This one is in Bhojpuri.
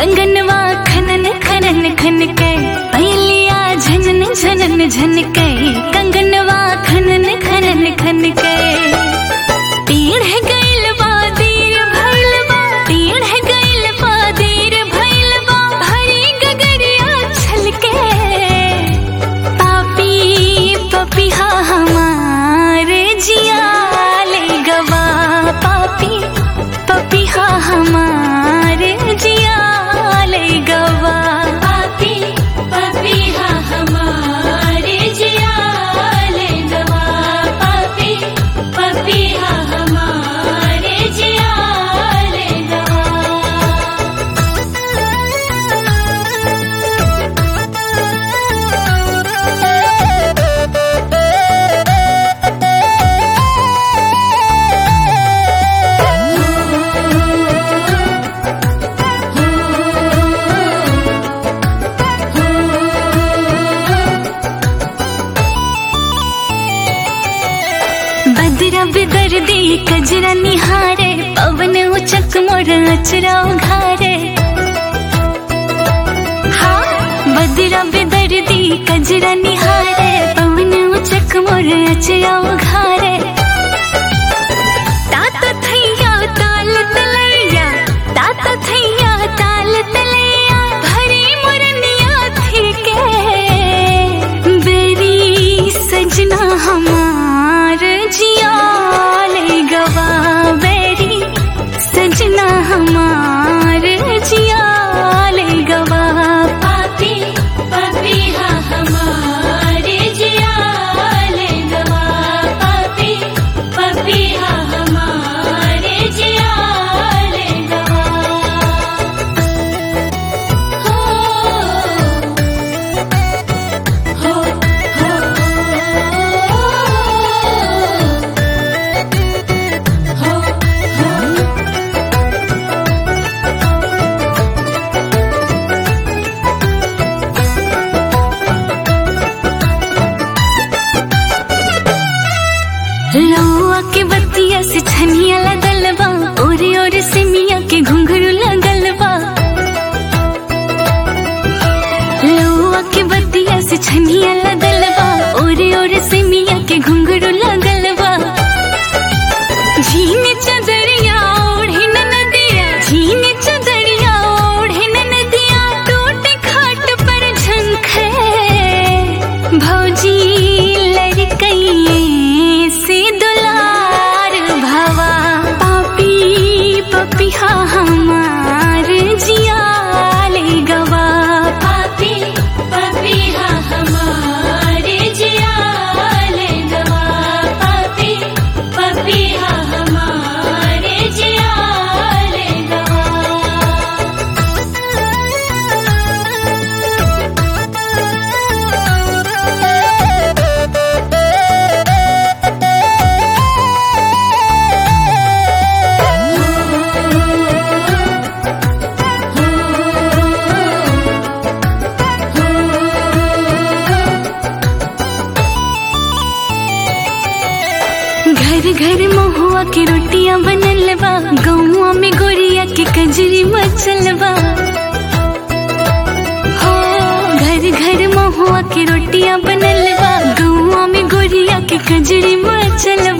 कंगनवा खनन खनन खन के पहलिया झनन झनन झन के कंगनवा खनन खनन खन के तीर है गइल बा दीर भइल बा तीर है गइल बा दीर भइल बा भरी गगरिया छलके पापी पपिहा हमारे जिया ले गवा पापी पपिहा हमारे जिया ले गवा पापी पपिहा हमारे जिया ले गवा पापी पपिहा हमारे जिया ले गवा बदरा बिदर्दी कजरा निहारे पवन उचक मोर अचरा उघारे हाँ बदरा बिदर्दी कजरा निहारे पवन उचक मोर अचरा उघारे तात थैया ताल तलैया तात थैया ताल तलैया भरी मुरनिया थी के बेरी सजना हमार जिया ले गवा बेरी सजना हमार जिया ले गवा पापी पापी हाँ हमारे जिया ले गवा पापी पापी हाँ हमारे जिया ले गवा हो हो हो हो लौआ के बत्तिया से छनिया लगल बा ओरे ओरे से मिया के घुंघरू लगल बा लौआ के बत्तिया से छनिया लगल बा ओरे ओरे से मिया के घुंघरू लगल बा झीन चदरिया ओढ़े न नदिया झीन चदरिया ओढ़े न नदिया टूटे खाट पर झंखे भौजी लड़कइए से दुलार भवा पापी पपिहा हमार जिया ले गवा पापी पपिहा हमारे जिया ले गवा पापी पपिहा हमारे जिया ले गवा घर घर महुआ के रोटियां बनल बा गौआ में गोरिया के कजरी मचल बा हो घर घर महुआ के रोटियां बनल बा गौआ में गोरिया के कजरी मचल